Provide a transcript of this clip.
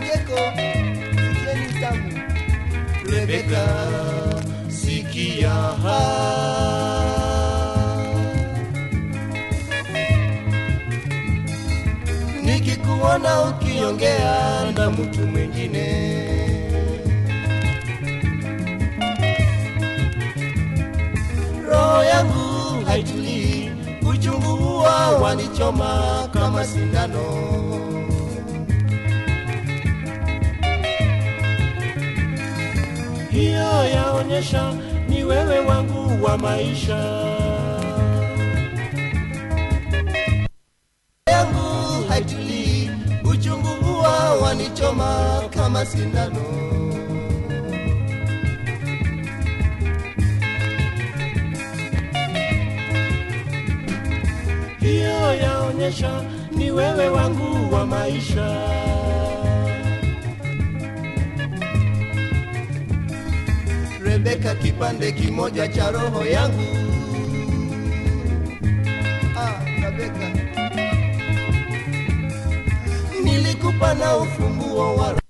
kicheko, sikieni tamu. Rebeka, sikia nikikuona ukiongea na mtu mwingine roho yangu haitulii, uchungu huwa wanichoma kama sindano. Hiyo yaonyesha ni wewe wangu wa maisha yangu haitulii, uchungu huwa wanichoma kama sindano. hiyo yaonyesha ni wewe wangu wa maisha. Rebeka, kipande kimoja cha roho yangu. Ah, Rebeka. Nilikupa na ufunguo wa